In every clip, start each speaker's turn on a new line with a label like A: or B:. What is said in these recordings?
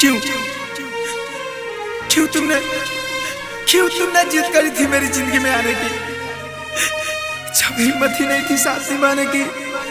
A: क्यों क्यों तुमने क्यों तुमने जिद करी थी मेरी जिंदगी में आने की जब हिम्मत ही नहीं थी साथ निभाने की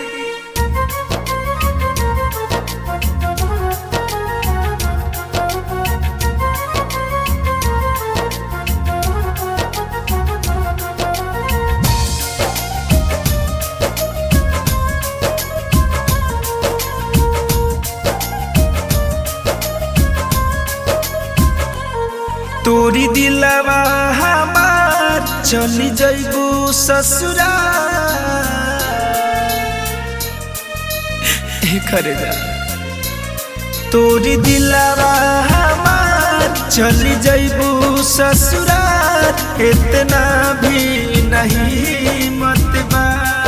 A: तोरी दिलवा हमार चली जइबू ससुरा करे जा तोरी दिलवा हमार चली जइबू ससुरा इतना भी नहीं मत बा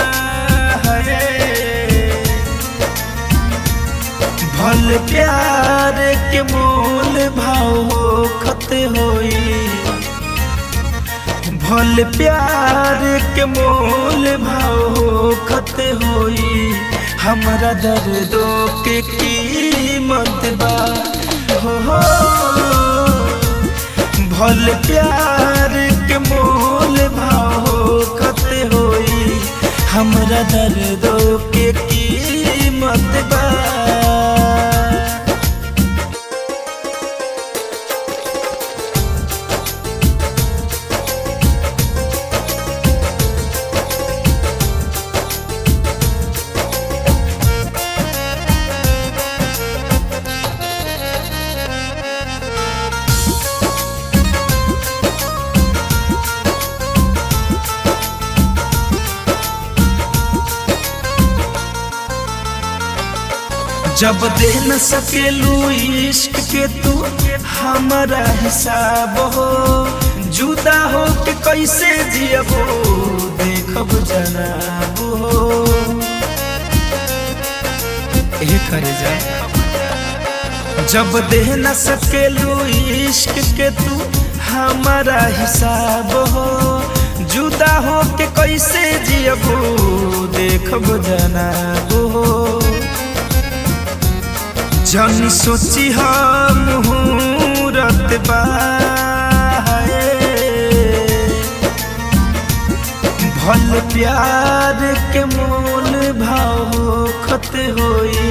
A: भल प्यार के मोल भाव खत होई भल प्यार के मोल भाव खत होई हमरा दर्दों के कीमत बा हो हो भल प्यार के मोल भाव खत होई हमरा दर्दों के कीमत बा जब दे न सकेलू इश्क के तू हमारा हिसाब हो जुदा हो के कैसे जियबो देखब जनाब हो ए करे जा जब दे न सकेलू इश्क के तू हमारा हिसाब हो जुदा हो के कैसे जियबो देखब जनाब हो जन सोची हम मुहूर्त भल प्यार के मोल भाव खत होई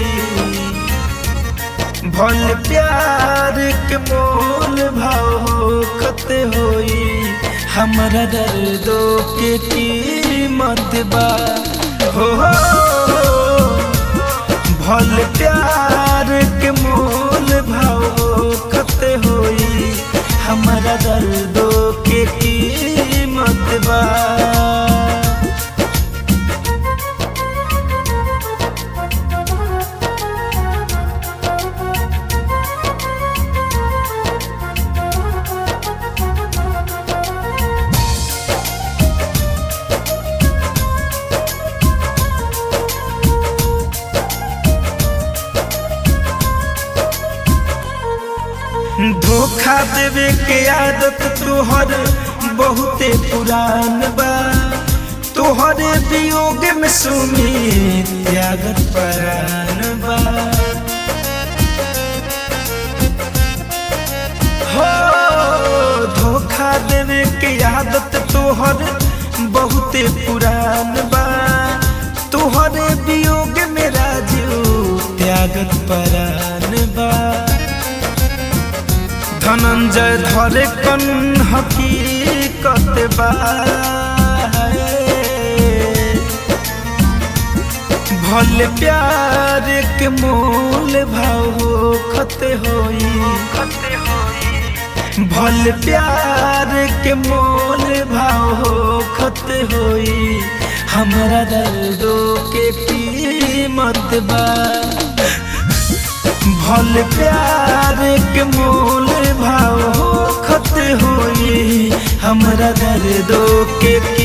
A: भल प्यार के मोल भाव खत होई हमरा दर्दों के कीमत बा हो, हो, हो भल प्यार के मोल भाव खत होई हमारा दर्दों के कीमत बा धोखा देवे के आदत तोहर बहुते पुरान बा तोहरे वियोग में सुमी त्यागत परान बा हो धोखा देवे के आदत तोहर बहुते पुरान बा तोहरे वियोग में राजू त्यागत परान बा धनंजय धरे कन हकीकत बा भल प्यार के मोल भाव खत होई भल प्यार के मोल भाव खत होई हमरा दर्दों के कीमत बा भल प्यार के मोल भाव खत होई हमरा दर्दों के